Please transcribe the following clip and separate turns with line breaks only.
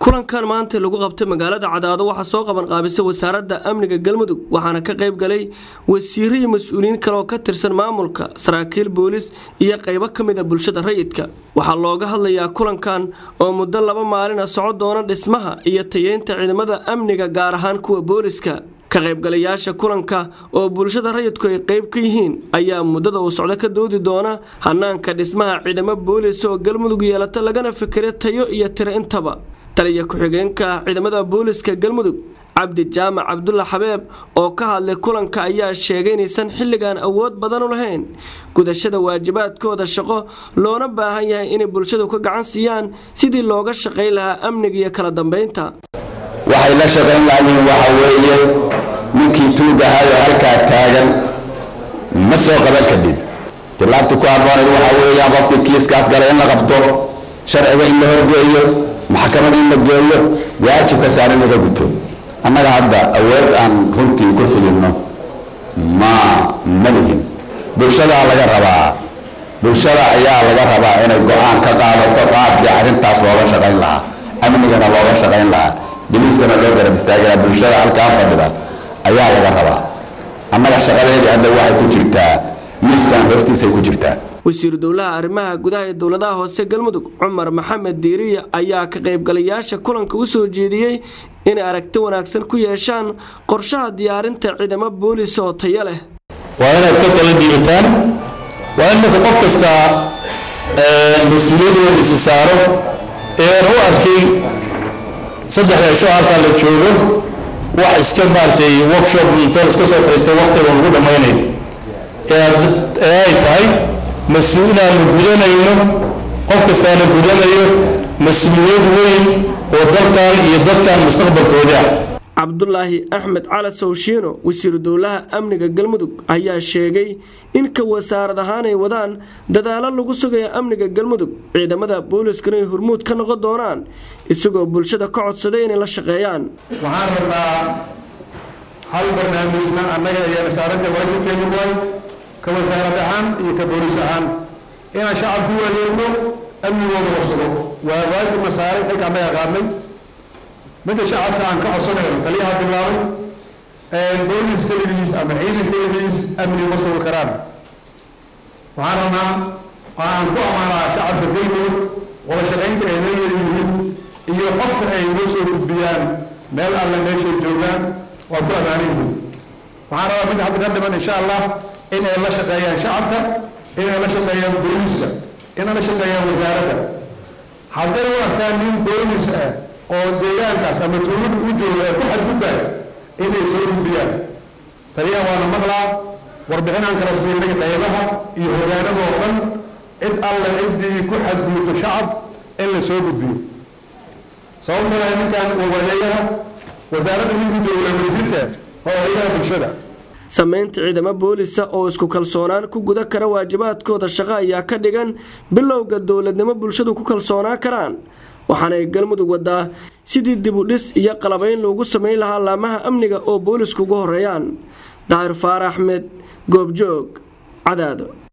kulankan maanta lagu qabtay magaalada cadaado waxaa soo qaban qaabisay wasaaradda amniga galmudug waxaana ka qayb galay wasiiro iyo mas-uuliyiin kale oo ka tirsan maamulka saraakiil boolis iyo qaybo ka mid a bulshada rayidka waxaa looga hadlayaa kulankan oo muddo laba maalina soco doona dhismaha iyo tayeynta ciidamada amniga gaar ahaan kuwa booliska ka qaybgalayaasha kulanka oo bulshada rayidku ay qayb ka yihiin ayaa muddada uu socdo ka doodi doona hanaanka dhismaha ciidamo boolis oo galmudug yeelata lagana fikira tayo iyo tiro intaba taliya ku-xigeenka ciidamada booliska galmudug cabdi jaamac cabdulla xabeeb oo ka hadlay kulanka ayaa sheegay inaysan xilligan awood badan u lahayn gudashada waajibaadkooda shaqo loona baahan yahay inay bulshadu ka gacan siiyaan sidii looga shaqayn lahaa amniga iyo kala dambeynta
waxay la shaqayn lahayiin waxa weeye ninkii tuugahayo halkaa taagan ma soo qaban kadhid tilaabta ku habbooneed waxa weeyaan qofkii kiiskaas galay in la qabto sharciga in la horgeeyo maxkamad in la geeyo waajibka saaran laga guto annaga hadda awood aan runtii ku filinno ma ma lihin bulshadaa laga rabaa bulshada ayaa laga rabaa inay go-aan ka qaadato qaabkii arrintaas looga shaqayn lahaa amnigana looga shaqayn lahaa biliiskana loo garab istaagaya bulshada halkaa fadhida ayaa laga rabaa annaga shaqadeedii hadda waxay ku jirtaa miiskan hortiisay ku jirtaa
wasiiru dowlaha arrimaha gudaha ee dowladaha hoose galmudug cumar maxamed diiriya ayaa ka qaybgalayaasha kulanka u soo jeediyey inay aragti wanaagsan ku yeeshaan qorshaha diyaarinta ciidamo boolis oo tayo leh
waa inaad ka tala dhiibataan waa in marka qof kastaa mas-uuliyad weyn isi saaro eean u arkay saddexda cisho halkaa la joogo wax iska maaragtay workshop inta iska soo fadhiistay waqtiga lagu dhammaynayo ee ay tahay mas-uulaanu gudanayno qof kastaana gudanayo mas-uuliyad weyn oo dalkan iyo dadkan mustaqbalkooda
cabdulaahi axmed cali sowshiino wasiiru dowlaha amniga galmudug ayaa sheegay in ka wasaarad ahaan ay wadaan dadaalo lagu sugaya amniga galmudug ciidamada booliskana ay hormuud ka noqon doonaan isagoo bulshada ka codsaday inay la shaqeeyaan
waxaan rabnaa hal barnaamijna annaga ayaana saaranta waajibkeenu waay ka wasaarad ahaan iyo ka boolis ahaan inaan shacabku u adeegno amnigooda horsado waa waajibna saaray xilka annaga qaadnay midda shacabka aan ka codsanayno taliyaha bilaabay boolis keligiis ama ciidan keligiis amni ma sugi karaan waxaan rabnaa aan ku amaanaa shacabka galmudug wada shaqaynta ay leeyihiin iyo xogta ay noo soo gudbiyaan meel alle meeshay joogaan waa ku ammaanayhiin waxaan rabaa mid hadda ka dhiman insha allah inay la shaqeeyaan shacabka inay la shaqeeyaan booliska inay la shaqeeyaan wasaaradda hadday u arkaan nin boolis ah oo deegaankaas ama tuulada u jooga ee ku xadgudbaya inay soo gudbiyaan taliyaha waana maqlaa warbixinaan kala siinay qaybaha iyo hogaanada oo dhan cid alle ciddii ku xadgudubto shacab in la soo gudbiyo sababtana ninkan wawadeeyaha wasaaradda ninku jooga wasiirka oo hayadaha bulshada
samaynta ciidamo boolisa oo isku kalsoonaan ku guda kara waajibaadkooda shaqo ayaa ka dhigan bilowga dowladnimo bulshadu ku kalsoonaan karaan waxaana ay galmudug wadaa sidii dib u dhis iyo qalabayn loogu samayn lahaa laamaha amniga oo boolisku ugu horeeyaan daahir faarax axmed goobjoog cadaado